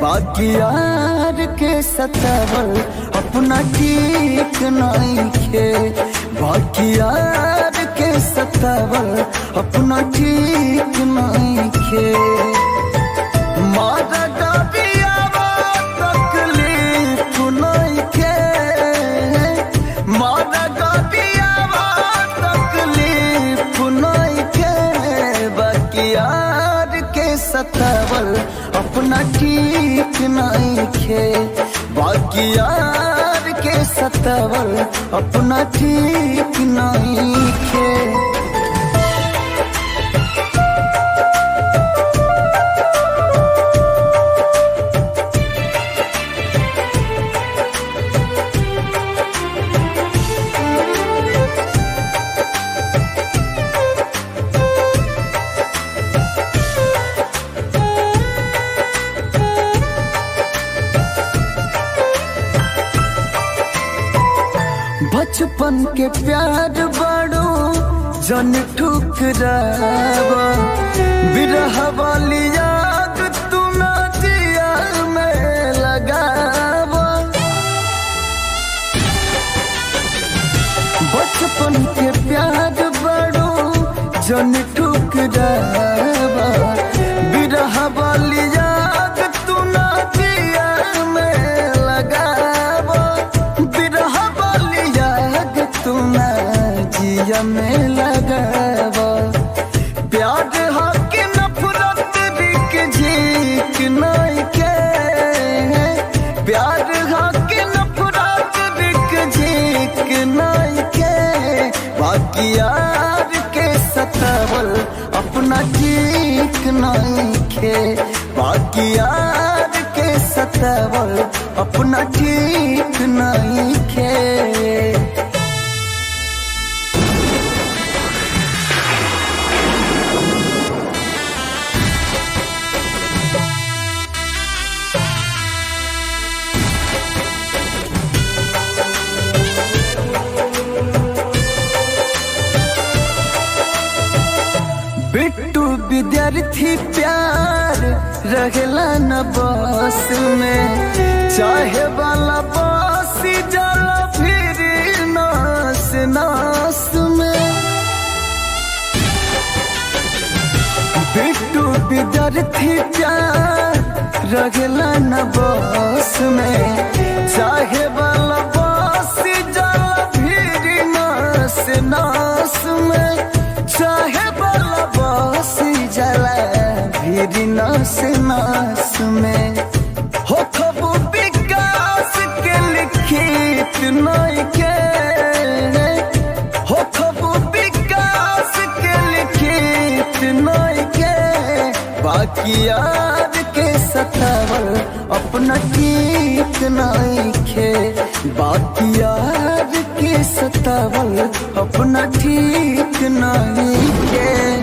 बाकी यार के सतावल अपना ठीक नहीं खे बाकी यार के सतावल अपना ठीक नहीं खे मारा डबियावा तकलीफ नहीं खे मारा डबियावा तकलीफ नहीं खे बाकी यार के सतावल अपना ठीक नहीं खे बाकी यार के सतावल अपना ठीक नहीं खे बचपन के प्यार बड़ो जन ठुकरावा बिरह वाली याद तू ना दिया में लगावा बचपन के प्यार बड़ो जन ठुकरावा बिरह वाली याद तू ना दिया में लगावा बिरह वाली याद तू ना जिया में लगावा प्यार हक नफरत बिक झीक नहीं के प्यार हक नफरत बिक झीक नहीं के बाकी यार के सतावल अपना ठीक नहीं खे बाकी यार के सतावल अपना ठीक नहीं खे बिट्टू विद्यार्थी प्यार रहेला न बस में चाहे वाला बस जाला फिर नास नास में बिट्टू विद्यार्थी प्यार रहेला न बस में चाहे वाला बस जाला फिर नास नास में चाहे वाला बस जाला फिर नास नास में हो खबू विकास के लिखित नहीं के हो खबू विकास के लिखित नहीं के बाकी यार के सतावल अपना ठीक नहीं खे बाकी यार के सतावल अपना ठीक नहीं खे